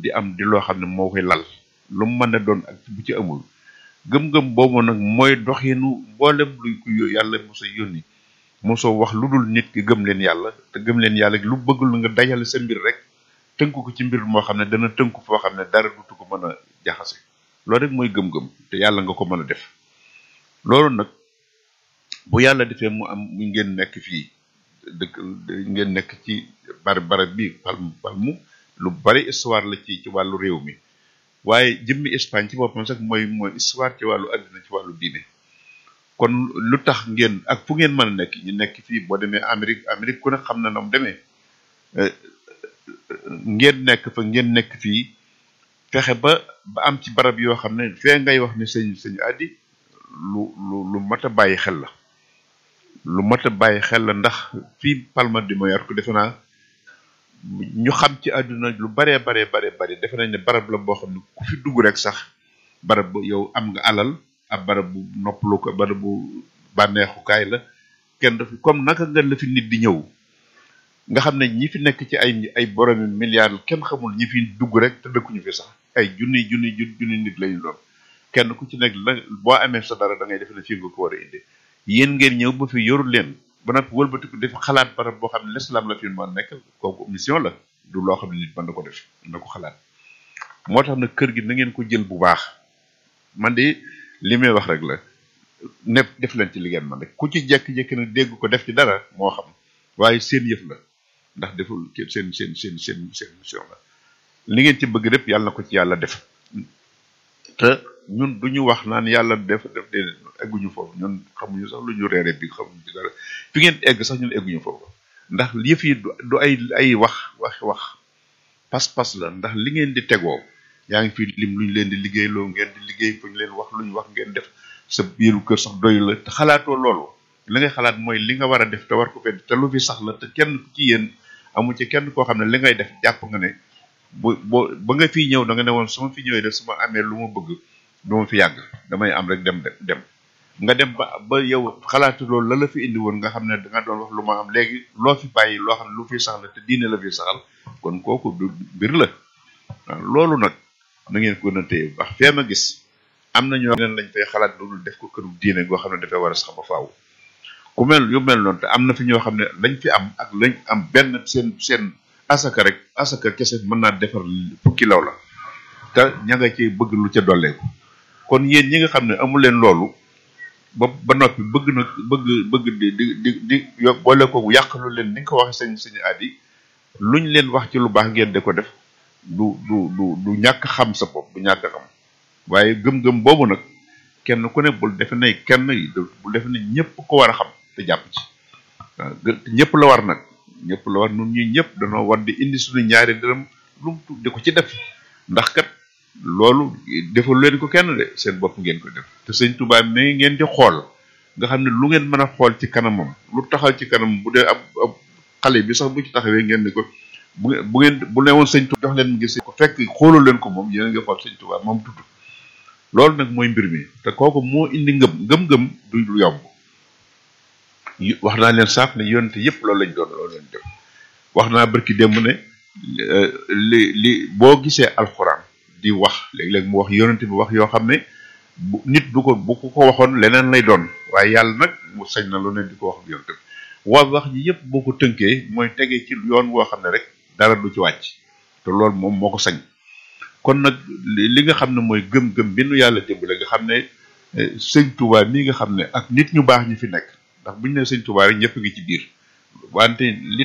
di am di loo xam ne moo koy lal lu mu mën a doon ak bu ci amul gëm-gëm boobu nag mooy doxinu mboolem luy ku yàlla mosa yónni mosoo wax lu dul nit ki gëm leen yàlla te gëm leen yàlla lu bëggul nga dajale sa mbir rek tënku ko ci mbir moo xam ne dana tënku foo xam ne dara dutu ko mën a jaxase loolu rek mooy gëm-gëm te yàlla nga ko mën a def loolu nag bu yàlla defee mu am mu ngeen nekk fii dëkk ngeen nekk ci barab barab bi palm palmu lu bari histoire la ci ci wàllu réew mi waaye jëmmi Espagne ci boppam sax mooy mooy histoire ci wàllu àddina ci wàllu diine kon lu tax ngeen ak fu ngeen mën a nekk ñu nekk fii boo demee Amérique Amérique ku ne xam na na mu demee ngeen nekk fa ngeen nekk fii fexe ba ba am ci barab yoo xam ne fee ngay wax ne sëñ sëñ addi lu lu lu mat a bàyyi xel la lu mat a bàyyi xel la ndax fii Palma de Mallorca defe naa ñu xam ci àdduna lu baree baree baree bari defe nañ ne barab la boo xam ne ku fi dugg rek sax barab bu yow am nga alal ab barab bu noppalu ko barab bu bànneexukaay la kenn dafa comme naka nga la fi nit di ñëw nga xam ne ñi fi nekk ci ay ay boromi milliards kenn xamul ñi fi dugg rek te dëkkuñu fi sax ay junni junni junni nit lañu doon kenn ku ci nekk la boo amee sa dara da ngay defe ne fii nga ko war a indi yéen ngeen ñëw ba fi yorul leen ba nag wëlbatiku def xalaat barab boo xam ne l'islam la fi mën nekk kooku mission la du loo xam ne nit mën na ko def na ko xalaat moo tax nag kër gi na ngeen ko jël bu baax man de li may wax rek la nepp def leen ci li ngeen man rek ku ci jekki-jekki nag dégg ko def ci dara moo xam waaye seen yëf la ndax deful seen seen seen seen seen mission la li ngeen ci bëgg lépp yàlla na ko ci yàlla def te ñun du ñu wax naan yàlla def def déedéet egguñu foofu ñun xamuñu sax lu ñu reere bi xamuñu ci dara fi ngeen egg sax ñun egguñu foofu ndax yëf yi du ay ay wax wax wax pas-pas la ndax li ngeen di tegoo yaa ngi fi lim lu ñu leen di liggéeyloo ngeen di liggéey fu ñu leen wax lu ñu wax ngeen def sa biiru kër sax doy la te xalaatoo loolu li ngay xalaat mooy li nga war a def te war ko fedd te lu fi sax la te kenn ci yéen amu ci kenn koo xam ne li ngay def jàpp nga ne bu boo ba nga fiy ñëw da nga ne woon su ma fi ñëwee def su ma amee lu ma bëgg du ma fi yàgg damay am rek dem dem nga dem ba ba yow xalaatu loolu la la fi indi woon nga xam ne da nga doon wax lu ma am léegi loo fi bàyyi loo xam ne lu fi sax la te diine la fi saxal kon kooku du mbir la waaw loolu nag na ngeen ko na téye baax fee ma gis am na ñoo leen lañ fay xalaat loolu def ko këru diine goo xam ne dafay war a sax ba faaw ku mel yu mel noonu te am na fi ñoo xam ne lañ fi am ak lañ am benn seen seen asaka rek asaka kese mën naa defar fukki law la te ña nga ci bëgg lu ca dolleeku kon yéen ñi nga xam ne amu leen loolu ba ba noppi bëgg na bëgg bëgg di di di di yo boole ko yàq lu leen ni nga ko waxee sañ sañu at yi luñ leen wax ci lu baax ngeen di ko def du du du du ñàkk xam sa bopp du ñàkk xam waaye gëm-gëm boobu nag kenn ku ne bul defe ne kenn bul defe ne ñëpp ko war a xam te jàpp ci waaw ñëpp la war nag ñëpp la war nun ñi ñëpp danoo war di indi suñu ñaari dërëm lu mu di ko ci def ndax kat loolu defal leen ko kenn de seen bopp ngeen ko def te sëñ Tuubaa mi ngeen di xool nga xam ne lu ngeen mën a xool ci kanamam lu taxaw ci kanam bu dee ab ab xale bi sax bu ci taxawee ngeen ni ko bu bu ngeen bu ne woon sëñ Tuubaa jox leen gis ko fekk xoolul leen ko moom yéen a ngi xool sëñ Tuubaa moom tudd loolu nag mooy mbir mi te kooku moo indi ngëm ngëm-ngëm du lu yomb wax naa leen saaf ne yonte yëpp loolu lañ doon loolu lañ def wax naa barki démb ne li li boo gisee alxuraan di wax léeg-léeg mu wax yonente bi wax yoo xam ne bu nit bu ko bu ko waxoon leneen lay doon waaye yàlla nag mu sañ na lu ne di ko wax ak yonente bi waa wax ji yëpp boo ko tënkee mooy tegee ci yoon woo xam ne rek dara du ci wàcc te loolu moom moo ko sañ kon nag li nga xam ne mooy gëm-gëm bi nu yàlla dimbale nga xam ne sëñ Tuubaa mii nga xam ne ak nit ñu baax ñi fi nekk ndax bu ñu nee sëñ Tuubaa rek ñëpp ngi ci biir wante li